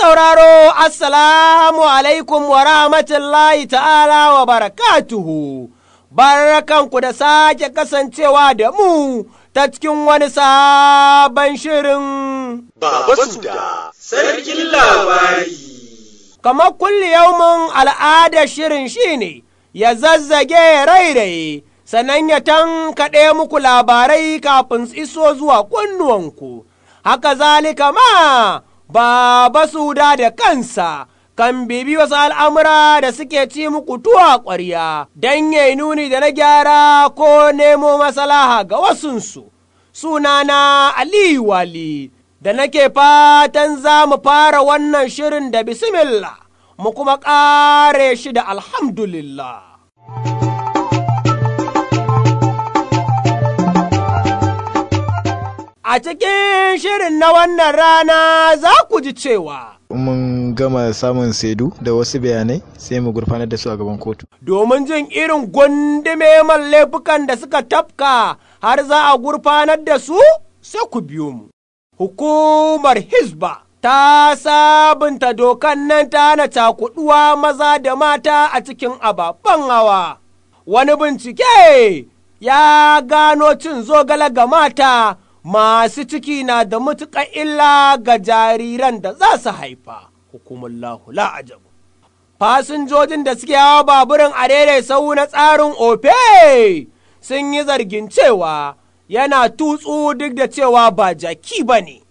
sauraro, Assalamu alaikum wa rahmatullahi ta'ala wa barakatuhu, barakanku da sake kasancewa da mu ta cikin wani sabon shirin. Baba Suda, sarkin labari. Kamar kulli yaumin al'adar shirin shine ya zazzage rairaye, sannan ya tankaɗe muku labarai kafin su iso zuwa kunnuwanku. Haka zalika ma. Baba Suda da kansa kan bibi wasu al'amura da suke ci muku tuwa ƙwarya don ya nuni da na gyara ko nemo masalaha ga wasunsu. Sunana Aliyu Wali da nake fatan za mu fara wannan shirin da bismillah mu kuma ƙare shi da alhamdulillah. A cikin shirin na wannan rana za ku ji cewa. mun gama samun saidu da wasu bayanai sai mu gurfanar da su a gaban kotu. Domin jin irin gundume laifukan da suka tafka har za a gurfanar da su sai ku biyo mu. Hukumar Hizba ta sabunta dokan nan ta hana cakuɗuwa maza da mata a cikin ababen hawa. Wani bincike ya gano cin zogale ga mata. masu ciki na da matuƙar illa ga jariran da za su haifa, hukumullahu la'ajabu. Fasinjojin da suke hawa baburin a daidai sau na tsarin ofe sun yi zargin cewa yana tutsu duk da cewa ba jaki ba ne.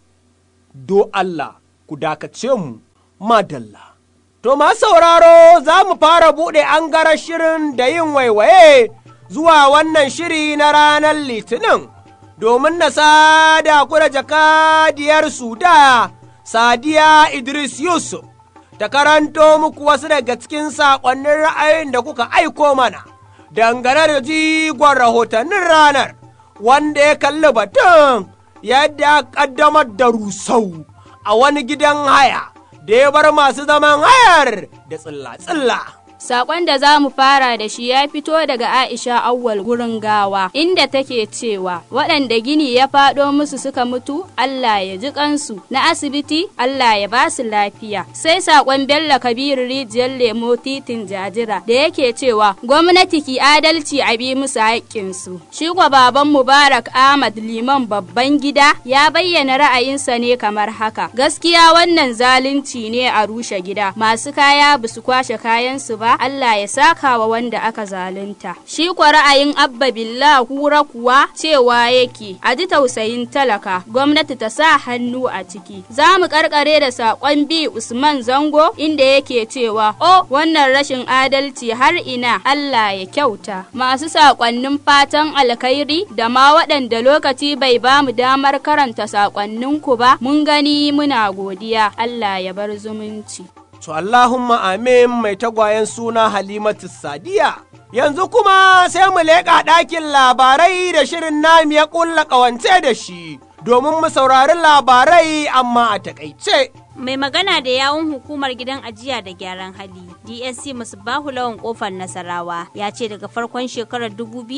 Do Allah, ku dakace mu, madalla. To, ma sauraro za mu fara buɗe an gara shirin da yin waiwaye zuwa wannan shiri na ranar Litinin. domin na sada ku da jakadiyar Suda, Sadiya Idris Yusuf, ta karanto muku wasu daga cikin saƙonnin ra'ayin da kuka aiko mana, dangane da jigon rahotannin ranar, wanda ya kalli batun yadda ƙaddamar da rusau a wani gidan haya, da ya bar masu zaman hayar da tsilla-tsilla. Sakon da za mu fara da shi ya fito daga Aisha Awwal gurin gawa, inda take cewa waɗanda gini ya faɗo musu suka mutu, Allah ya ji kansu, na asibiti Allah ya ba su lafiya. Sai sakon Bello Kabiru rijiyar lemo titin jajira da yake cewa gwamnati ki adalci a bi musu haƙƙinsu. Shi kwa baban Mubarak Ahmad Liman babban gida ya bayyana ra'ayinsa ne kamar haka. Gaskiya wannan zalunci ne a rushe gida, masu kaya ba su kwashe kayansu ba. Allah ya saka wa wanda aka zalunta. Shi kwa ra'ayin Abba Billah kura kuwa cewa yake a ji tausayin talaka gwamnati ta sa hannu a ciki. Za mu karkare da saƙon bi Usman Zango inda yake cewa o wannan rashin adalci har ina Allah ya kyauta. Masu saƙonnin fatan alkhairi da ma waɗanda lokaci bai ba mu damar karanta saƙonninku ba mun gani muna godiya Allah ya bar zumunci. To Allahumma amin mai tagwayen suna Halimatu Sadiya. Yanzu kuma sai mu leƙa ɗakin labarai da shirin nami ya ƙulla ƙawance da shi, domin mu saurari labarai amma a taƙaice. Mai magana da yawun hukumar gidan ajiya da gyaran hali, DSC Musbahu Lawan Kofar Nasarawa, ya ce daga farkon shekarar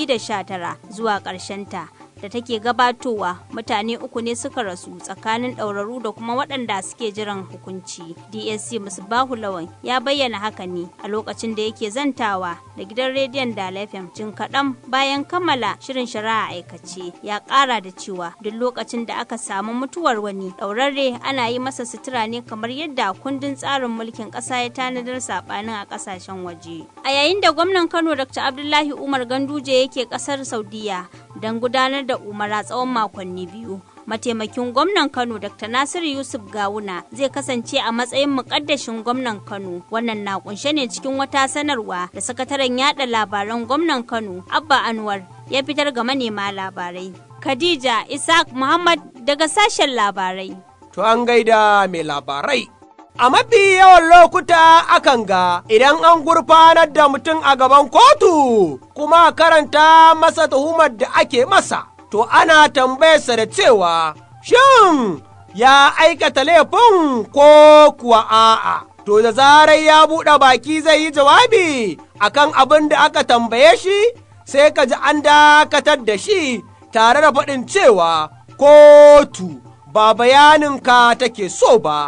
2019 zuwa ta. da take gabatowa mutane uku ne suka rasu tsakanin ɗauraru da kuma waɗanda suke jiran hukunci dsc musbahu lawan ya bayyana haka ne a lokacin da yake zantawa da gidan rediyon da fm jin kaɗan bayan kammala shirin shari'a aikace ya ƙara da cewa duk lokacin da aka samu mutuwar wani ɗaurarre ana yi masa sutura ne kamar yadda kundin tsarin mulkin ƙasa ya tanadar saɓanin a ƙasashen waje a yayin da gwamnan kano dr abdullahi umar ganduje yake ƙasar saudiya don gudanar da umara tsawon makonni biyu. Mataimakin gwamnan Kano Dr. Nasiru Yusuf Gawuna zai kasance a matsayin mukaddashin gwamnan Kano. Wannan na kunshe ne cikin wata sanarwa da sakataren yada labaran gwamnan Kano Abba Anwar ya fitar ga manema labarai. Khadija Isaac Muhammad daga sashen labarai. To an gaida mai labarai. A mafi yawan lokuta akan ga idan an gurfanar da mutum a gaban kotu kuma karanta masa tuhumar da ake masa, to ana tambayarsa da cewa, shin ya aikata laifin ko kuwa a'a. To da zarar ya buɗe baki zai yi jawabi akan abin da aka tambaye shi, sai ka ji an dakatar da shi tare da faɗin cewa kotu ba bayaninka take so ba.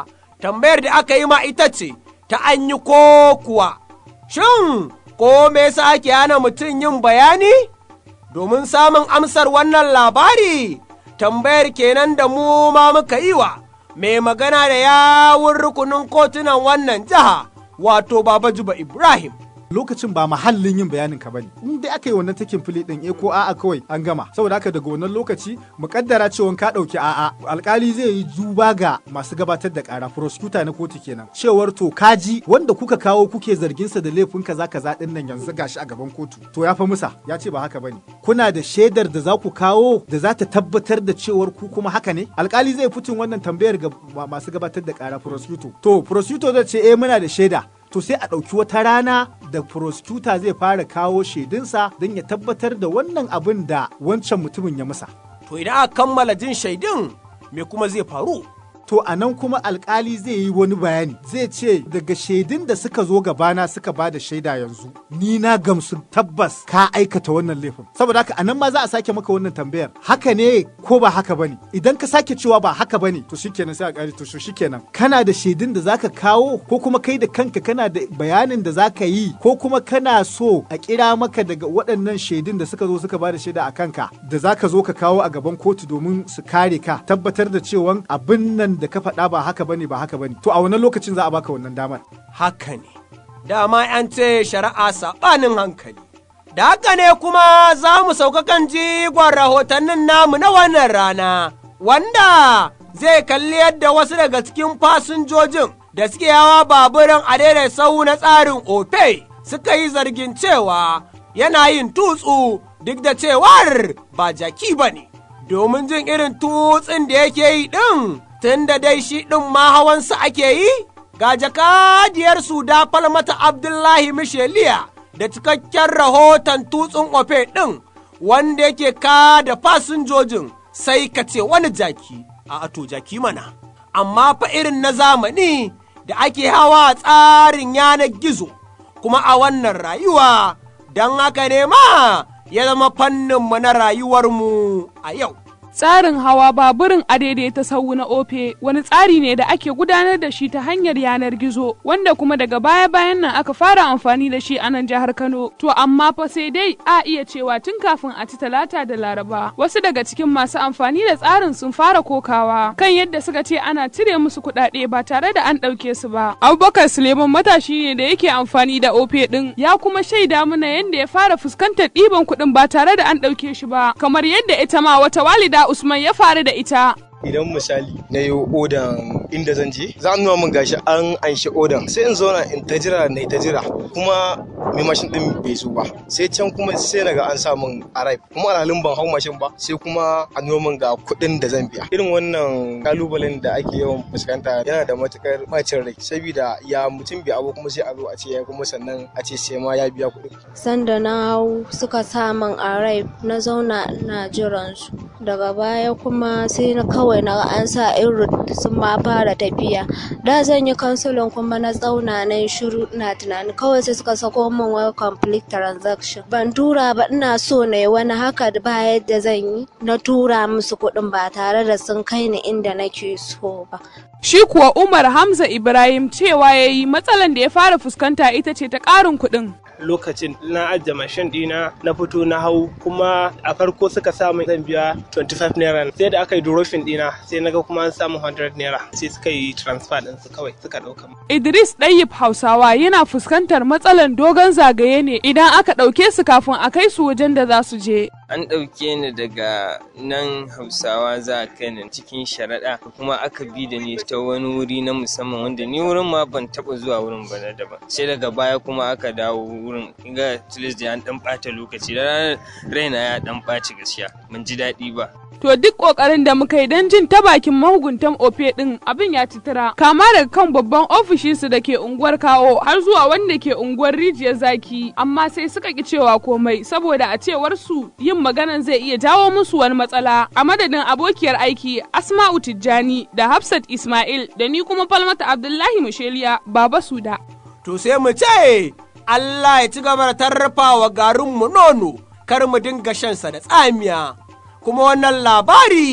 tambayar da aka yi ma ita ce ta an yi ko kuwa. Shin, ko me yasa ake hana mutum yin bayani? Domin samun amsar wannan labari, tambayar kenan da mu ma muka yi wa mai magana da yawun rukunin kotunan wannan jiha, wato Baba Juba Ibrahim. lokacin ba mahallin yin bayanin ka bane in dai aka yi wannan takin fili din eh ko a'a kawai an gama saboda haka daga wannan lokaci mukaddara cewa ka dauki a'a alkali zai yi duba ga masu gabatar da kara prosecutor na kotu kenan cewar to kaji wanda kuka kawo kuke zargin sa da laifin kaza kaza din nan yanzu gashi a gaban kotu to ya fa musa ya ce ba haka bane kuna da shaidar da za ku kawo da za ta tabbatar da cewar ku kuma haka ne alkali zai fitin wannan tambayar ga masu gabatar da kara prosecutor to prosecutor zai ce eh muna da shaida to sai a ɗauki wata rana da prosecutor zai fara kawo shaidunsa don ya tabbatar da wannan abin da wancan mutumin ya musa. To idan aka kammala jin shaidun me kuma zai faru? To a nan kuma alkali zai yi wani bayani zai ce daga shaidun da suka zo gabana suka ba da shaida yanzu ni na gamsu tabbas ka aikata wannan laifin saboda haka a nan ma za a sake maka wannan tambayar haka ne ko ba haka bane idan ka sake cewa ba haka bane to shikenan sai a kare to shikenan kana da shaidun da zaka kawo ko kuma kai da kanka kana da bayanin da zaka yi ko kuma kana so a kira maka daga waɗannan shaidun da suka zo suka ba da shaida a kanka da zaka zo ka kawo a gaban kotu domin su kare ka tabbatar da cewa abin nan da ka faɗa ba haka bane ba haka bane to a wannan lokacin za a baka wannan damar Haka ne, dama an ce shari'a saɓanin hankali. Da haka ne kuma za mu sauka kan jigon rahotannin namu na wannan rana, wanda zai kalli yadda wasu daga cikin fasinjojin da suke hawa baburan a daidai sau na tsarin ofe suka yi zargin cewa yana yin tutsu duk da cewar ba jaki ba ne. Domin jin irin tutsin da yake yi ɗin, tun da dai shi ɗin ma hawansa ake yi, ga jakadiyar da falmata Abdullahi Misheliya da cikakken rahoton tutsun ofe ɗin wanda yake ka da fasinjojin sai ka ce wani jaki, a ato jaki mana, amma fa irin na zamani da ake hawa a tsarin yanar gizo, kuma a wannan rayuwa don haka ne ma ya zama fanninmu na rayuwarmu a yau. Tsarin hawa baburin adaidaita sau na ofe wani tsari ne da ake gudanar da shi ta hanyar yanar gizo wanda kuma daga baya-bayan nan aka fara amfani da shi a nan jihar Kano. To amma fa sai dai a iya cewa tun kafin a ci talata da laraba wasu daga cikin masu amfani da tsarin sun fara kokawa kan yadda suka ce ana cire musu kuɗaɗe ba tare da an ɗauke su ba. Abubakar Suleiman matashi ne da yake amfani da ofe ɗin ya kuma shaida mana yadda ya fara fuskantar ɗiban kuɗin ba tare da an ɗauke shi ba kamar yadda ita ma wata walida Usman ya faru da ita. idan misali na yi odan inda zan je za a nuna min gashi an anshi odan sai in zauna in ta jira na ta jira kuma mai mashin din bai zo ba sai can kuma sai naga an sa min arrive kuma alhalin ban hau mashin ba sai kuma a nuna min ga kuɗin da zan biya irin wannan kalubalen da ake yawan fuskanta yana da matukar bacin rai saboda ya mutum bai abu kuma sai a zo a ce ya kuma sannan a ce sai ma ya biya kuɗin sanda na hau suka sa min arrive na zauna ina jiran su daga baya kuma sai na kawai kawai na an sa irin sun ma fara tafiya da zan yi kansulin kuma na tsauna na yi shiru ina tunani kawai sai suka sako min wani complete transaction ban tura ba ina so na yi wani haka ba yadda zan yi na tura musu kuɗin ba tare da sun kai ni inda nake so ba Shi kuwa Umar Hamza Ibrahim cewa ya yi matsalan da ya fara fuskanta ita ce ta ƙarin kuɗin. lokacin na ajiye mashin dina na fito na hau kuma a farko suka samu zan biya 25 naira sai da aka yi durofin dina sai naga kuma an samu 100 naira sai suka yi transfer din su kawai suka dauka Idris Ɗayyib Hausawa yana fuskantar matsalan dogon zagaye ne idan aka ɗauke su kafin a kai su wajen da za su je. An ɗauke ni daga nan Hausawa za a kai ni cikin sharaɗa kuma aka bi da ni ta wani wuri na musamman wanda ni wurin ma ban taɓa zuwa wurin ba na daban sai daga baya kuma aka dawo wurin ga tilis da an ɗan ɓata lokaci da ranar raina ya ɗan ɓaci gaskiya ban ji daɗi ba. To duk ƙoƙarin da muka yi don jin ta bakin mahuguntan ofe ɗin abin ya titira. Kama daga kan babban ofishinsu da ke unguwar kawo har zuwa wanda ke unguwar rijiyar zaki. Amma sai suka ki cewa komai saboda a cewar su yin maganan zai iya jawo musu wani matsala. A madadin abokiyar aiki Asma'u Tijjani da Hafsat Ismail da ni kuma Falmata Abdullahi Musheliya Baba Suda. To sai mu ce Allah ya ci gaba da tarrafawa garinmu nono kar mu dinga shansa da tsamiya. kuma wannan labari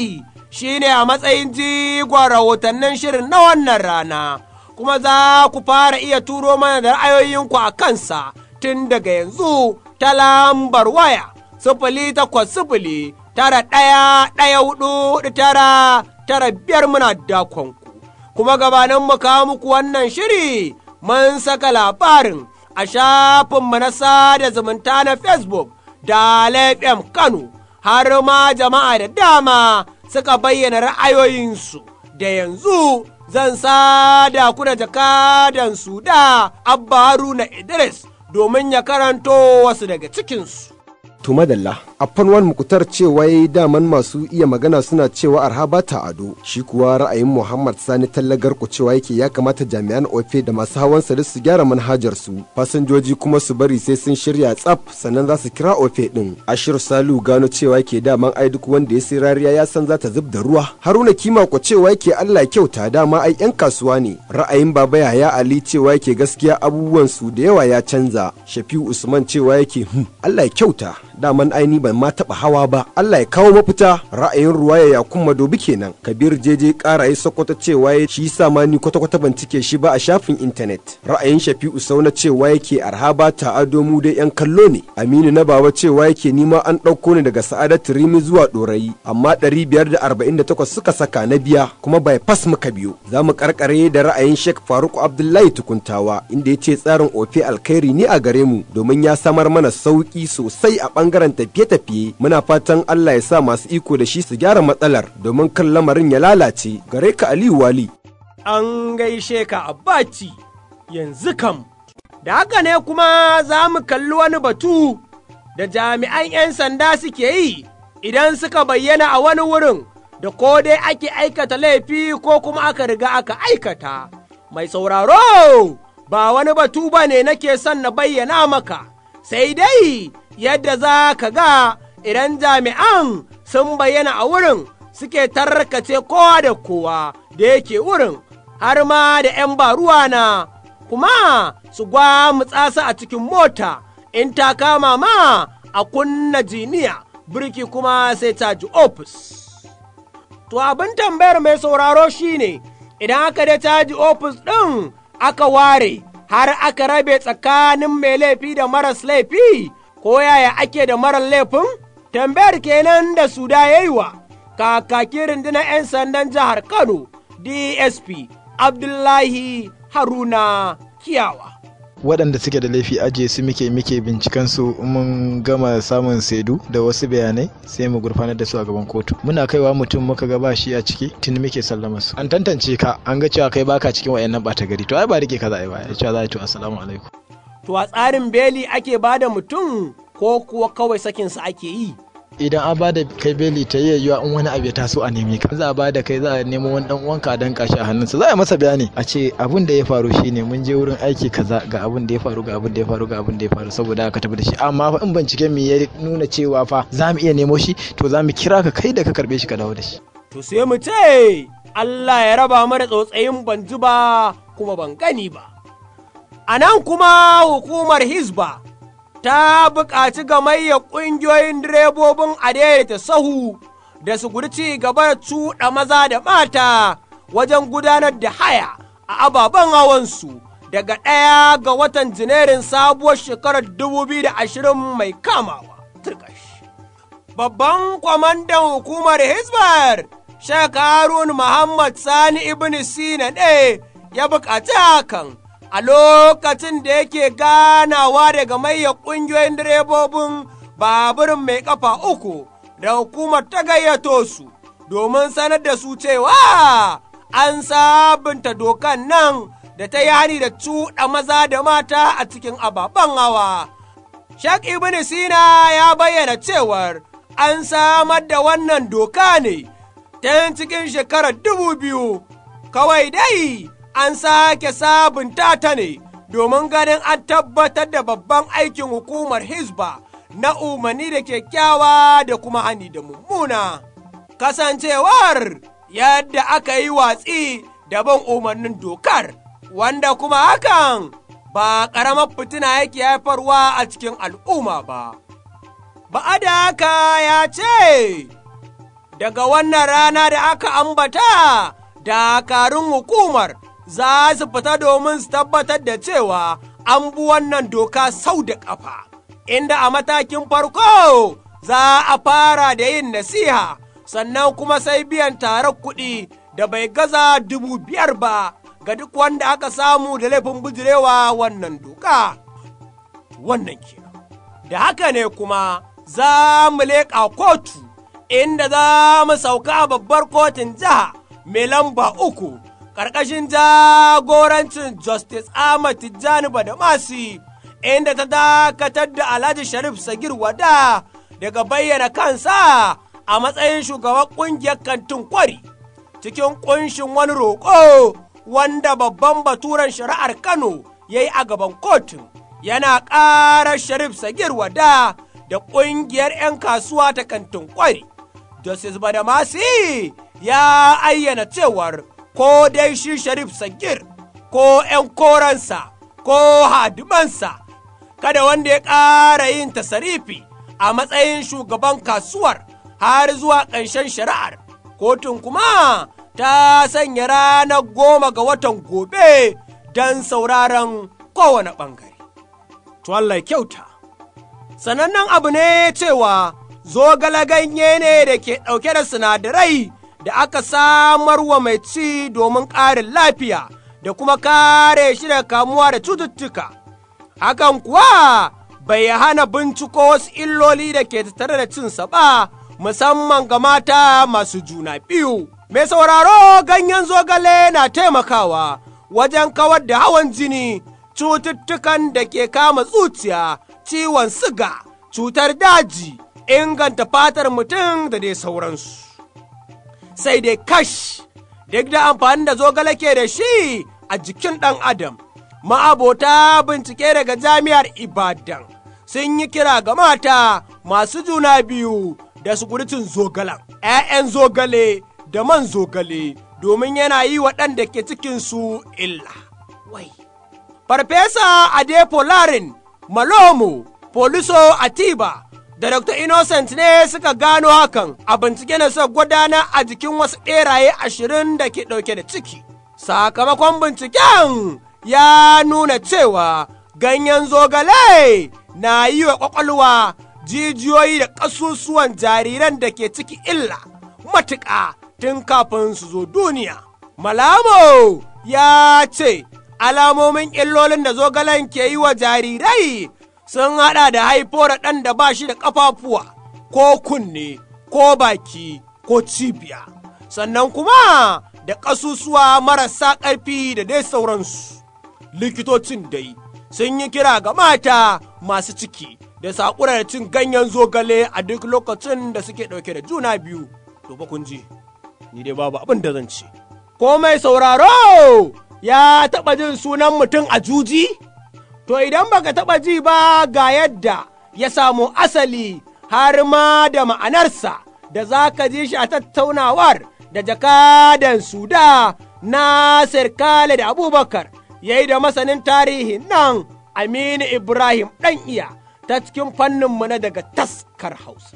shine a matsayin jigon rahotannin shirin na wannan rana, kuma za ku fara iya turo mana da ra'ayoyinku a kansa tun daga yanzu ta lambar waya sifili takwas sifili tara ɗaya ɗaya hudu tara tara biyar muna dakonku. Kuma gabanin mu kawo muku wannan shiri mun saka labarin a shafinmu na sada zumunta na Facebook da FM Kano har ma jama'a da dama suka bayyana ra'ayoyinsu da yanzu zan sada ku da jakadan su da Abba Haruna Idris domin ya karanto wasu daga cikinsu. To madalla, a fanwan mukutar cewa ya daman masu iya magana suna cewa arha ba ta ado, shi kuwa ra'ayin Muhammad Sani tallagar ku cewa yake ya kamata jami'an ofe da masu hawan sa su gyara manhajar su, fasinjoji kuma su bari sai sun shirya tsaf sannan za su kira ofe din. Ashir Salu gano cewa yake daman ai duk wanda ya sai rariya ya san za ta zub da ruwa. Haruna Kima ku cewa yake Allah kyauta dama ai yan kasuwa ne. Ra'ayin Baba Yahaya Ali cewa yake gaskiya abubuwan su da yawa ya canza. Shafi'u Usman cewa yake hmm, Allah kyauta. daman aini ban ma taɓa hawa ba Allah ya kawo mafita ra'ayin ruwaya ya kuma dobi kenan kabir jeje ƙaraye sokoto cewa ya shi sa ma ni kwata-kwata ban cike shi ba a shafin intanet ra'ayin shafi'u sauna cewa yake arhaba ta ado mu dai yan kallo ne aminu na baba cewa yake nima an ɗauko ni daga sa'adatu rimi zuwa ɗorayi amma ɗari biyar da arba'in da takwas suka saka na biya kuma bai fas muka biyo za mu karkare da ra'ayin shek faruk abdullahi tukuntawa inda ya ce tsarin ofe alkhairi ne a gare mu domin ya samar mana sauƙi sosai a ɓangaren tafiye-tafiye muna fatan Allah ya sa masu iko da shi su gyara matsalar domin kan lamarin ya lalace gare ka Aliyu Wali. An gaishe ka abaci yanzu kam. Da haka ne kuma za mu kalli wani batu da jami'an 'yan sanda suke yi idan suka bayyana a wani wurin da ko dai ake aikata laifi ko kuma aka riga aka aikata. Mai sauraro ba wani batu ba ne nake son na bayyana maka, sai dai yadda za ka ga idan jami'an sun bayyana a wurin suke tarkace kowa da kowa da yake wurin har ma da ‘yan baruwa na kuma su gwamutsa su a cikin mota in ta kama ma a kunna jiniya birki kuma sai ta ji ofis. To abin tambayar mai sauraro shine idan aka da caji ofis ɗin aka ware har aka rabe tsakanin mai laifi da maras laifi ko yaya ake da marar laifin? Tambayar kenan da su da ya yi wa kakakin rundunar 'yan sandan jihar Kano DSP Abdullahi Haruna Kiyawa. waɗanda suke da laifi ajiye su muke muke binciken su mun gama samun saidu da wasu bayanai sai mu gurfanar da su a gaban kotu muna kaiwa mutum muka ga ba shi a ciki tun muke sallama su an tantance ka an ga cewa kai baka cikin wayannan ɓata gari to ai ba rike ka za a yi ba ya cewa za a yi to assalamu alaikum To a tsarin beli ake bada mutum ko kuwa kawai sakinsa ake yi. idan an bada kai beli ta yi yiwuwa in wani abu ya taso a neme ka za a bada kai za a nemo wani dan uwanka dan kashi a hannunsa za a masa bayani a ce abin da ya faru shine mun je wurin aiki kaza ga abin da ya faru ga abin da ya faru ga abin da ya faru saboda aka tafi da shi amma fa in binciken mu ya nuna cewa fa za mu iya nemo shi to za mu kira ka kai da ka karbe shi ka dawo da shi To sai mu ce Allah ya raba mu da tsotsayin ban ji ba kuma ban gani ba. A nan kuma hukumar Hizba ta buƙaci gamayyar ƙungiyoyin direbobin adaidaita sahu da su gudu ci gaba da cuɗa maza da mata wajen gudanar da haya a ababen hawansu daga ɗaya ga watan Janairun sabuwar shekarar 2020 mai kamawa. Turkash. Babban kwamandan hukumar Hizbar, Sheikh Harun Muhammad Sani Ibn Sina ne ya buƙaci hakan. a lokacin da yake ganawa daga mayyar ƙungiyoyin direbobin baburin mai ƙafa uku da hukumar ta gayyato su domin sanar da su cewa an sabunta dokan nan da ta yi hani da cuɗa maza da mata a cikin ababen hawa. Shek Ibn Sina ya bayyana cewar an samar da wannan doka ne ta cikin shekarar dubu biyu kawai dai an sake sabunta ta ne domin ganin an tabbatar da babban aikin hukumar Hizba na umarni da kyakkyawa da kuma hani da mummuna. Kasancewar yadda aka yi watsi da bin umarnin dokar, wanda kuma hakan ba ƙaramar fitina yake haifarwa a cikin al'umma ba. Ba'ada haka ya ce, daga wannan rana da aka ambata dakarun hukumar za su fita domin su tabbatar da cewa an bi wannan doka sau da ƙafa, inda a matakin farko za a fara da yin nasiha, sannan kuma sai biyan tarar kuɗi da bai gaza dubu biyar ba ga duk wanda aka samu da laifin bijirewa wannan doka. Wannan kenan. Da haka ne kuma za mu leƙa kotu, inda za mu sauka a babbar kotun jiha mai lamba uku. ƙarƙashin jagorancin Justice Ahmad Tijjani Badamasi, inda ta dakatar da Alhaji Sharif Sagir Wada daga bayyana kansa a matsayin shugaban ƙungiyar kantin kwari, cikin ƙunshin wani roƙo wanda babban baturen shari'ar Kano ya yi a gaban kotun, yana ƙarar Sharif Sagir Wada da ƙungiyar 'yan kasuwa ta kantin kwari. Justice Badamasi ya ayyana cewar ko dai shi Sharif Sagir, ko ’yan koransa, ko hadimansa, kada wanda ya ƙara yin tasarifi a matsayin shugaban kasuwar har zuwa ƙarshen shari'ar. Kotun kuma ta sanya ranar goma ga watan gobe don sauraron kowane ɓangare. To Allah kyauta. Sanannen abu ne cewa zogale ganye ne da ke ɗauke da sinadarai. da aka samar wa mai ci domin ƙarin lafiya da kuma kare shi daga kamuwa da cututtuka. Hakan kuwa bai hana binciko wasu illoli da ke tattare da cinsa ba, musamman ga mata masu juna biyu. Mai sauraro ganyen zogale na taimakawa wajen kawar da hawan jini, cututtukan da ke kama zuciya, ciwon siga, cutar daji, inganta fatar mutum da dai sauransu. sai dai kash duk da amfani da zogale ke da shi a jikin ɗan adam ma'abota bincike daga jami'ar ibadan sun yi kira ga mata masu juna biyu da su cin zogalan ‘ya'yan zogale da man zogale domin yana yi waɗanda ke cikinsu illa wai farfesa adepo larin malomo poliso atiba da Dr. Innocent ne suka gano hakan a bincike na suka gudana a jikin wasu ɗeraye ashirin da ke ɗauke da ciki. Sakamakon binciken ya nuna cewa ganyen zogale na yi wa ƙwaƙwalwa jijiyoyi da ƙasusuwan jariran da ke ciki illa matuƙa tun kafin su zo duniya. Malamo ya ce alamomin illolin da zogalen ke yi wa jarirai sun haɗa da haifo da ɗan da ba shi da ƙafafuwa, ko kunne, ko baki, ko cibiya, sannan kuma da ƙasusuwa marasa ƙarfi da dai sauransu. Likitocin dai sun yi kira ga mata masu ciki da saƙura da cin ganyen zogale a duk lokacin da suke ɗauke da juna biyu. To ba kun ji, ni dai babu abin da zan ce. Ko mai sauraro ya taɓa jin sunan mutum a juji? To idan baka taɓa ji ba ga yadda ya samu asali har ma da ma'anarsa da za ka ji shi a tattaunawar da jakadan Suda Nasir Khalid Abubakar ya yi da masanin tarihin nan Aminu Ibrahim ɗan iya ta cikin fanninmu na daga taskar Hausa.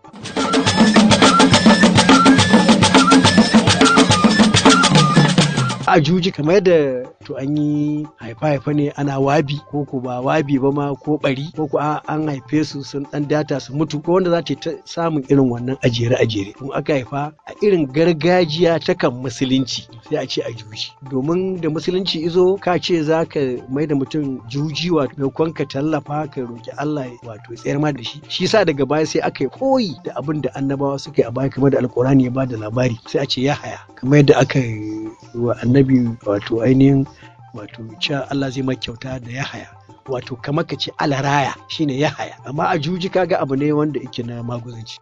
a juji kamar da to an yi haifa-haifa ne ana wabi ko ko ba wabi ba ma ko bari ko ko an haife su sun dan data su mutu ko wanda za ta samun irin wannan ajere ajere kuma aka haifa a irin gargajiya ta kan musulunci sai a ce a juji domin da musulunci izo ka ce za ka mai da mutum juji wato maimakon ka tallafa ka roki Allah wato tsayar ma da shi shi sa daga baya sai aka yi koyi da abin da annabawa suka yi a baya kamar da alkurani ya ba da labari sai a ce ya haya kamar yadda aka yi wa annabi wato ainihin wato cewa Allah zai ma kyauta da ya haya wato kamar ka ce alaraya shine ya haya amma a juji kaga abu ne wanda yake na maguzanci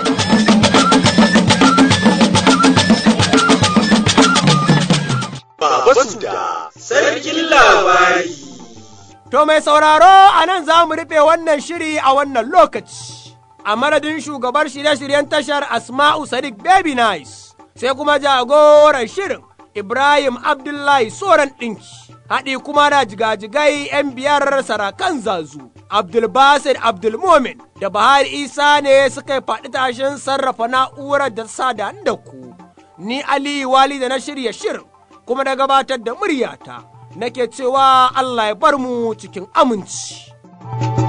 Baba Suda, sarkin labari. To mai sauraro a nan za mu rufe wannan shiri a wannan lokaci. A madadin shugabar shirye-shiryen tashar Asma'u Sadiq Baby Nice, sai kuma jagoran shirin Ibrahim Abdullahi Soran ɗinki, haɗi kuma da jigajigai 'yan biyar sarakan zazu. Abdulbasir Abdulmomin da Bahari Isa ne suka yi faɗi tashin sarrafa na'urar da sa da da ku. Ni Aliyu Wali da na shirya shirin kuma da gabatar da muryata nake cewa Allah ya bar mu cikin aminci.